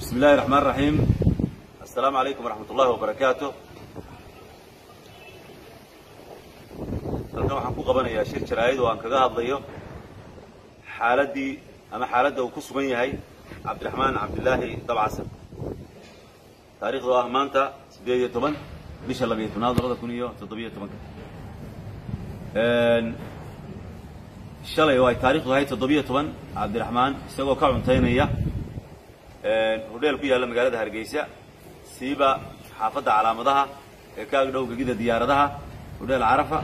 bismi illahi raxmaan raxiim assalaamu calaykum waraxmat ullahi wabarakaatu halkan waxaan ku qabanayaa shir jaraa'id oo aan kaga hadlayo xaaladdii ama xaaladda uu ku sugan yahay cabdiraxmaan cabdilaahi dabcasan taarikhdu ah maanta siddeed iyo toban bisha labiyo tobnaad labada kun iyo toddobiyo tobanka shalay oo ay taarikhdu ahayd toddobiyo toban cabdiraxmaan isagoo ka cuntaynaya hodheel ku yaalla magaalada hargeysa siiba xaafadda calaamadaha ee ka agdhow gegida diyaaradaha hodheel carafa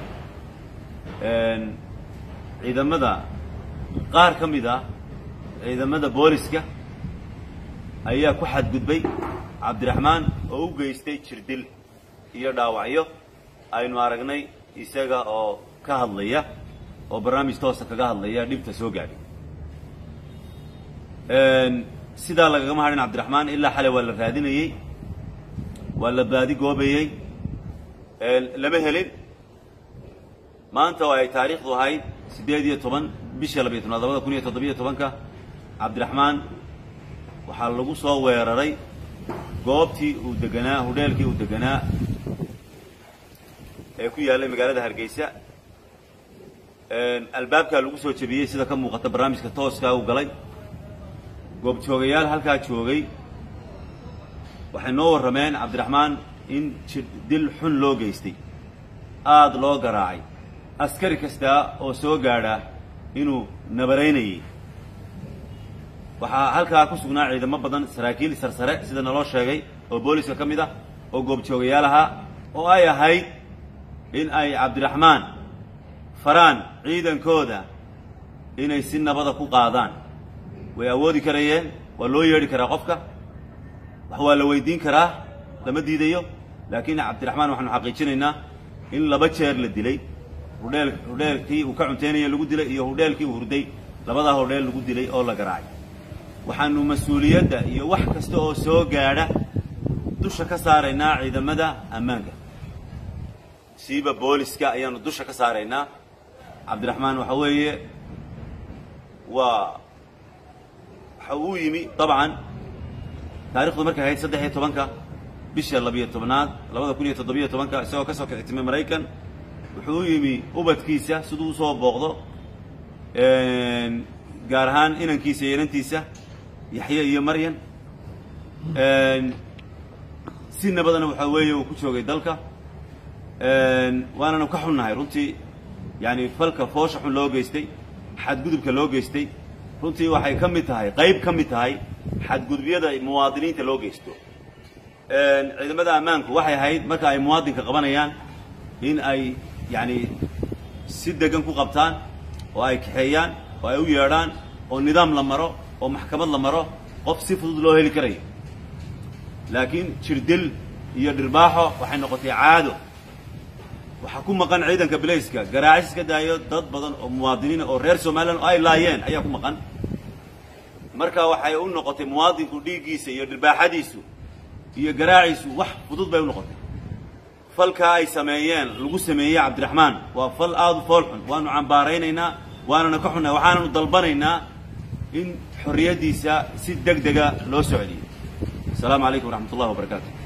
ciidamada qaar ka mid ah ciidamada booliska ayaa ku xadgudbay cabdiraxmaan oo u geystay jirdil iyo dhaawacyo aynu aragnay isaga oo ka hadlaya oo barnaamij toosa kaga hadlaya dhibta soo gaadhay sidaa lagagama hadhin cabdiraxmaan ilaa xalay waa la raadinayey waa la baadi goobayey lama helin maanta oo ay taariikhdu ahayd siddeed iyo toban bisha labiyo tobnaad labada kun iyo toddobiyo tobanka cabdiraxmaan waxaa lagu soo weeraray goobtii uu deganaa hodheelkii uu deganaa ee ku yaallay magaalada hargeysa albaabkaa lagu soo jebiyey sida ka muuqata barnaamijka tooskaa u galay goobjoogayaal halkaa joogay waxay noo warrameen cabdiraxmaan in dil xun loo geystay aada loo garaacay askari kastaa oo soo gaadha inuu nabaraynayay waxaa halkaa ku sugnaa ciidamo badan saraakiil sarsare sida naloo sheegay oo booliska ka mid ah oo goobjoogayaal ahaa oo ay ahayd in ay cabdiraxmaan faraan ciidankooda inay si nabada ku qaadaan way awoodi karayeen waa loo yeedhi karaa qofka wax waa la weydiin karaa lama diidayo laakiin cabdiraxmaan waxaanu xaqiijinaynaa in laba jeer la dilay hudheel hudheelkii uu ka cuntaynaya lagu dilay iyo hudheelkii uu hurday labadaa hodheel lagu dilay oo la garaacay waxaanu mas-uuliyadda iyo wax kasta oo soo gaadha dusha ka saaraynaa ciidamada ammaanka siiba booliska ayaanu dusha ka saaraynaa cabdiraxmaan waxa weeye waa waxa uu yimi dabcan taarikhdu markay ahayd saddex iyo tobanka bisha labiyo tobnaad labada kun iyo toddobiyo tobanka isagoo ka soo kictimay maraykan wuxuu u yimi ubadkiisa siduu usoo booqdo gaar ahaan inankiisa iyo inantiisa yaxye iyo maryan si nabadana waxaa weeye uu ku joogay dalka waananu ka xunnahay runtii yaani falka foosha xun loo geystay xadgudubka loo geystay runtii waxay ka mid tahay qayb ka mid tahay xadgudubyada muwaadiniinta loo geysto ciidamada ammaanku waxay ahayd marka ay muwaadinka qabanayaan in ay yaani si degan ku qabtaan oo ay kaxeeyaan oo ay u yeedhaan oo nidaam la maro oo maxkamad la maro qof si fudud loo heli karayo laakiin jirdil iyo dhirbaaxo waxay noqotay caado waxaa ku maqan ciidanka bilayska garaacis ka daayo dad badan oo muwaadiniina oo reer somalilan oo ay laayeen ayaa ku maqan marka waxay u noqotay muwaadinku dhiiggiisa iyo dhirbaaxadiisu iyo garaaciisu wax fudud bay u noqotay falkaa ay sameeyeen lagu sameeyey cabdiraxmaan waa fal aada u fool xun waanu cambaaraynaynaa waanana ka xunnahay waxaananu dalbanaynaa in xorriyaddiisa si deg dega loo soo celiyo asalaamu calaykum waraxmat ullahi wabarakaatu